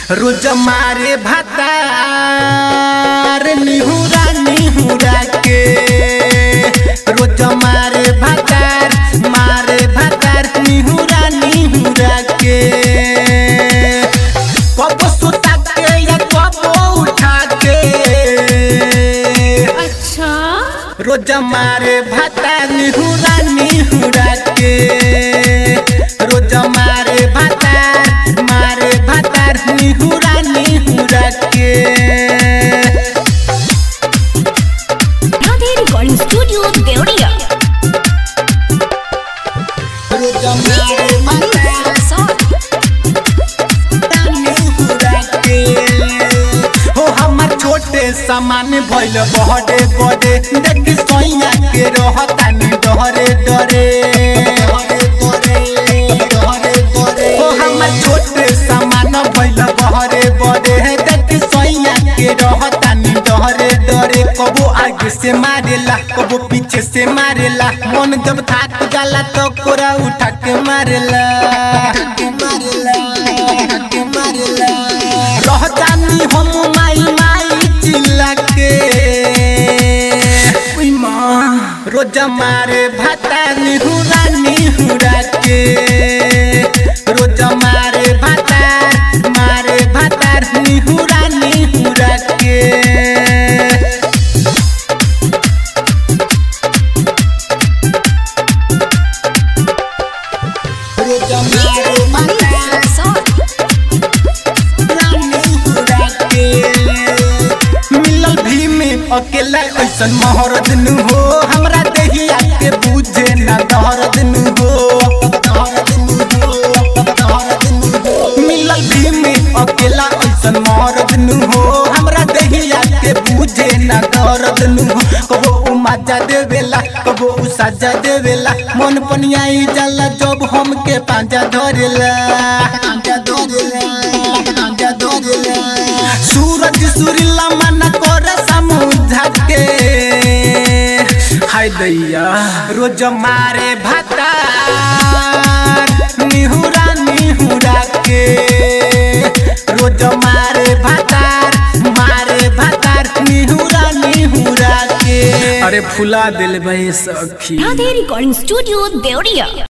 रोज मारे भातार निहुरा निहुरा के रोज मारे भातार मारे भातार निहुरा निहुरा के कब सुता के या कब उठा के अच्छा रोज मारे भाता निहुरा निहुरा के रोज मारे भाता मारे भाता निहुरा निहुरा के राधे रिकॉर्डिंग स्टूडियो देवरिया रोज मारे भाता निहुरा के हो हमर छोटे सामान भइल बहरे बड़े देख सोइया के रहतानी डरे डरे हो हमर छोटे सामान भइल बहरे बड़े देख सोइया के रहतानी डरे डरे कबो आगे से मारेला कबो पीछे से मारेला मन जब थाक जाला तो कोरा उठा के मारेला रहतानी हम माई माई चिल्ला के उई माँ रोज मारे भाता निहुरा निहुरा के रोज मारे भाता मारे भाता निहुरा निहुरा के रोज मारे मिलल भी में अकेला ऐसन महरद नु हो हमरा देहिया के बुझे ना दहरद नु हो मिलल भी में अकेला ऐसन महरद नु हो हमरा देहिया के बुझे ना दहरद नु हो कबो उ मजा देवेला कबो उ सजा देवेला मन पनियाई जाला जब हमके पांजा धरेला पांजा धरेला पांजा धरेला सूरज सुरीला मन कर समुझा के हाय दैया रोज मारे भाता निहुरा निहुरा के रोज मारे भातार मारे भातार निहुरा निहुरा के अरे फुला दिल भाई सखी राधे रिकॉर्डिंग स्टूडियो देवरिया